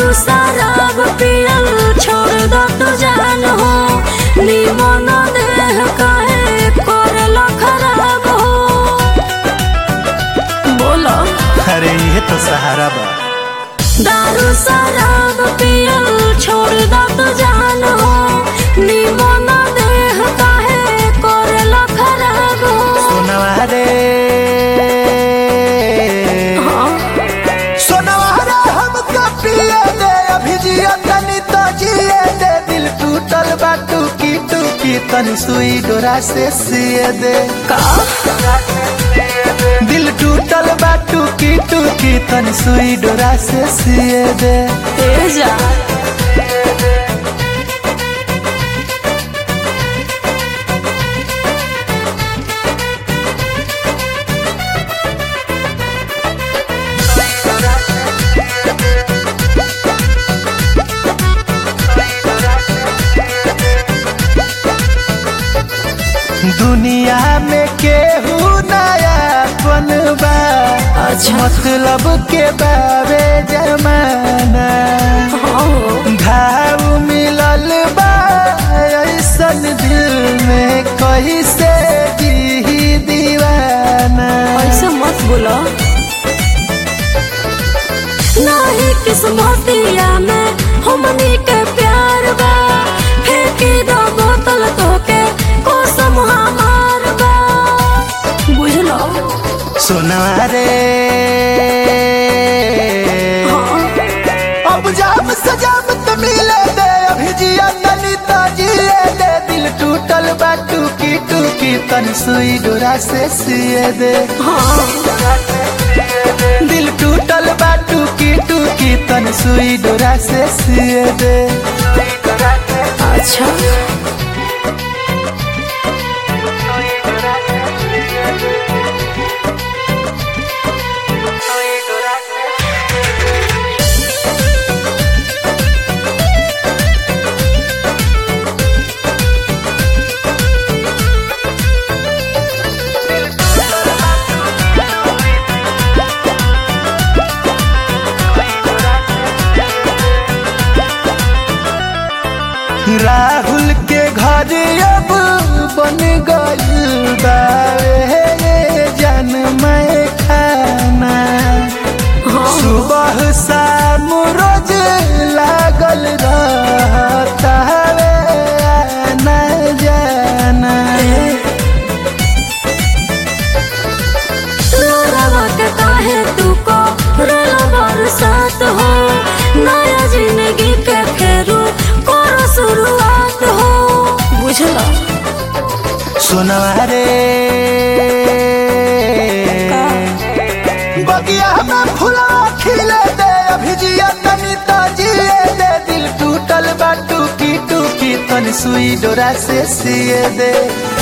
दारू शराब पियल छोड़ दो तू जान हो निमन देह काहे करला खराब हो बोलो अरे ये तो सहारा बा दारू शराब पियल छोड़ दो तू जान हो निमन देह काहे करला खराब हो सोनवा रे हाँ सोनवा रे हमका पिए दे अभी जिया तनी तो जिए दे दिल टूटल बा टूकी टूकी तनी सुई डोरा से सिए दे का दिल टूटल बा टूकी टूकी तनी सुई डोरा से सिए दे तेजा दुनिया में केहू नया बनबा अच्छा। मतलब के बारे जमाना हाँ घाव मिलल बा ऐसन दिल में कैसे जी दीवाना ऐसे मत बोलो नहीं किस्मतिया में हमनी के प्यार बा फेंकी दो बोतल तो के कसम हमार बा बुझलो सुना रे हाँ अब जाम सजाम तो मिले दे अभी जिया तनी तो जिए दे दिल टूटल बा टूकी टूकी तन सुई डोरा से सिए दे हाँ दिल टूटल बा टूकी टूकी तन सुई डोरा से सिए दे अच्छा राहुल के घर अब बन गइल बावे जन मैं खाना हाँ सुबह शाम रोज लागल रहता वे आना जाना लोरावा के काहे तू को रोला बरसात हो नया जिंदगी के फेरू करो शुरुआत हो बुझला सुनवा रे बगिया में फुलवा खिले दे अभी जिया तनी तो जिए दे दिल टूटल बा टूकी टूकी तन सुई डोरा से सिए दे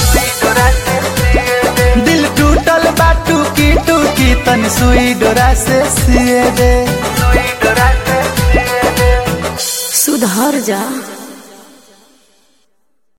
दिल टूटल बा टूकी टूकी तन सुई डोरा से सिए दे सुधर जा